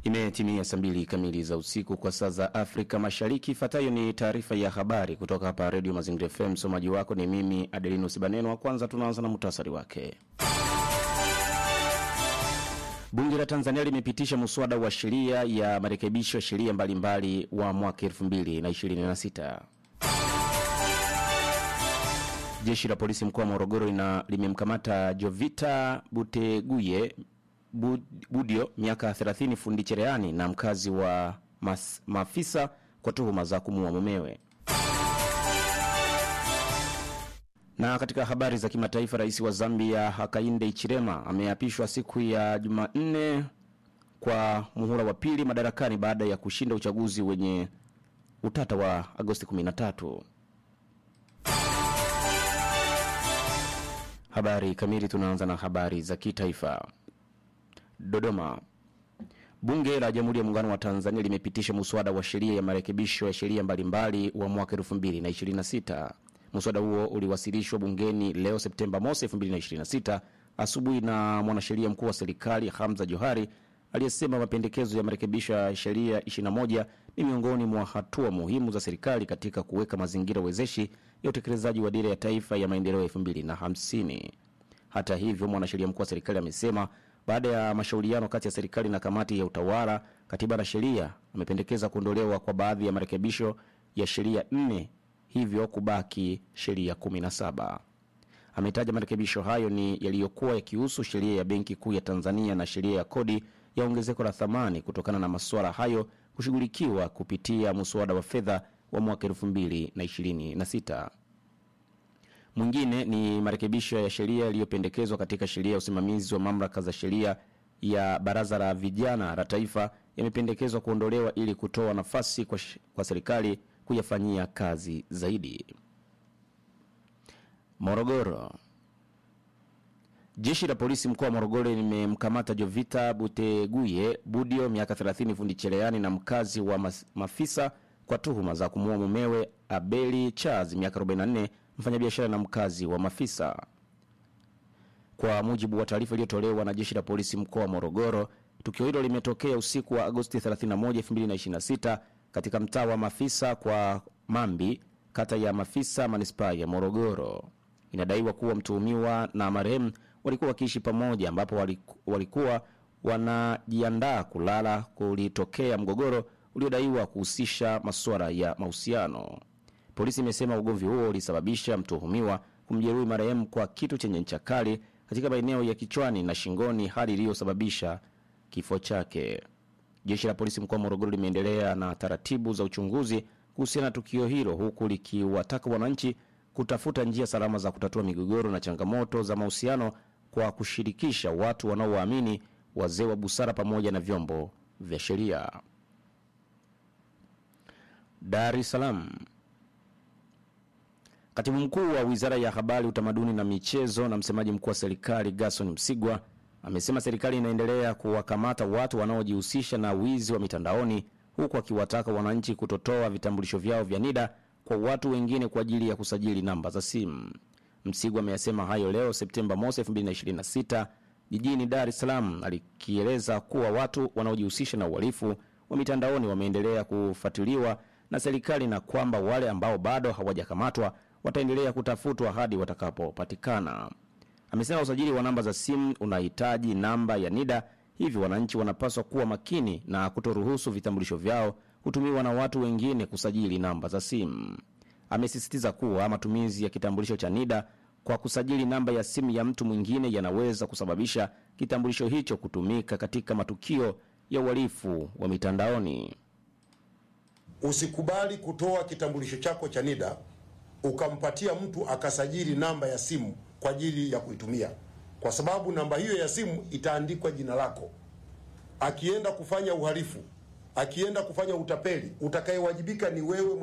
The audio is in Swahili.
Imetimia saa mbili kamili za usiku kwa saa za Afrika Mashariki. Ifuatayo ni taarifa ya habari kutoka hapa Redio Mazingira FM. Msomaji wako ni mimi Adelinus Baneno. Wa kwanza tunaanza na muhtasari wake. Bunge la Tanzania limepitisha muswada wa sheria ya marekebisho ya sheria mbalimbali wa mwaka 2026. Jeshi la polisi mkoa wa Morogoro lina- limemkamata Jovita Buteguye Bu- Budio miaka 30 fundi cherehani na mkazi wa mas, Mafisa kwa tuhuma za kumuua mumewe. Na katika habari za kimataifa, rais wa Zambia Hakainde Hichilema ameapishwa siku ya Jumanne kwa muhula wa pili madarakani baada ya kushinda uchaguzi wenye utata wa Agosti 13. Habari kamili, tunaanza na habari za kitaifa. Dodoma. Bunge la Jamhuri ya Muungano wa Tanzania limepitisha muswada wa sheria ya marekebisho ya sheria mbalimbali wa mwaka 2026. Muswada huo uliwasilishwa bungeni leo Septemba mosi 2026 asubuhi na mwanasheria mkuu wa serikali Hamza Johari aliyesema mapendekezo ya marekebisho ya sheria 21 ni miongoni mwa hatua muhimu za serikali katika kuweka mazingira wezeshi ya utekelezaji wa dira ya taifa ya maendeleo ya 2050. Hata hivyo, mwanasheria mkuu wa serikali amesema baada ya mashauriano kati ya serikali na kamati ya utawala, katiba na sheria, amependekeza kuondolewa kwa baadhi ya marekebisho ya sheria nne, hivyo kubaki sheria 17. Ametaja marekebisho hayo ni yaliyokuwa yakihusu sheria ya Benki Kuu ya Tanzania na sheria ya kodi ya ongezeko la thamani kutokana na masuala hayo kushughulikiwa kupitia muswada wa fedha wa mwaka 2026. Mwingine ni marekebisho ya sheria yaliyopendekezwa katika sheria ya usimamizi wa mamlaka za sheria ya Baraza la Vijana la Taifa yamependekezwa kuondolewa ili kutoa nafasi kwa, sh- kwa serikali kuyafanyia kazi zaidi. Morogoro. Jeshi la polisi mkoa wa Morogoro limemkamata Jovita Buteguye Budio miaka 30 fundi cherehani na mkazi wa mas, Mafisa kwa tuhuma za kumuua mumewe Abeli Charles miaka 44 mfanyabiashara na mkazi wa Mafisa. Kwa mujibu wa taarifa iliyotolewa na jeshi la polisi mkoa wa Morogoro, tukio hilo limetokea usiku wa Agosti 31, 2026 katika mtaa wa Mafisa kwa Mambi, kata ya Mafisa, manispaa ya Morogoro. Inadaiwa kuwa mtuhumiwa na marehemu walikuwa wakiishi pamoja, ambapo waliku- walikuwa wanajiandaa kulala kulitokea mgogoro uliodaiwa kuhusisha masuala ya mahusiano. Polisi imesema ugomvi huo ulisababisha mtuhumiwa kumjeruhi marehemu kwa kitu chenye ncha kali katika maeneo ya kichwani na shingoni, hali iliyosababisha kifo chake. Jeshi la polisi mkoa wa Morogoro limeendelea na taratibu za uchunguzi kuhusiana na tukio hilo, huku likiwataka wananchi kutafuta njia salama za kutatua migogoro na changamoto za mahusiano kwa kushirikisha watu wanaowaamini, wazee wa busara pamoja na vyombo vya sheria. Dar es Salaam. Katibu mkuu wa wizara ya habari, utamaduni na michezo na msemaji mkuu wa serikali Gaston Msigwa amesema serikali inaendelea kuwakamata watu wanaojihusisha na wizi wa mitandaoni, huku akiwataka wananchi kutotoa vitambulisho vyao vya NIDA kwa watu wengine kwa ajili ya kusajili namba za simu. Msigwa ameyasema hayo leo Septemba mosi 2026 jijini Dar es Salaam, alikieleza kuwa watu wanaojihusisha na uhalifu wa mitandaoni wameendelea kufuatiliwa na serikali na kwamba wale ambao bado hawajakamatwa wataendelea kutafutwa hadi watakapopatikana. Amesema usajili wa namba za simu unahitaji namba ya NIDA, hivyo wananchi wanapaswa kuwa makini na kutoruhusu vitambulisho vyao kutumiwa na watu wengine kusajili namba za simu. Amesisitiza kuwa matumizi ya kitambulisho cha NIDA kwa kusajili namba ya simu ya mtu mwingine yanaweza kusababisha kitambulisho hicho kutumika katika matukio ya uhalifu wa mitandaoni. Usikubali kutoa kitambulisho chako cha NIDA ukampatia mtu akasajili namba ya simu kwa ajili ya kuitumia, kwa sababu namba hiyo ya simu itaandikwa jina lako. Akienda kufanya uhalifu, akienda kufanya utapeli, utakayewajibika ni wewe.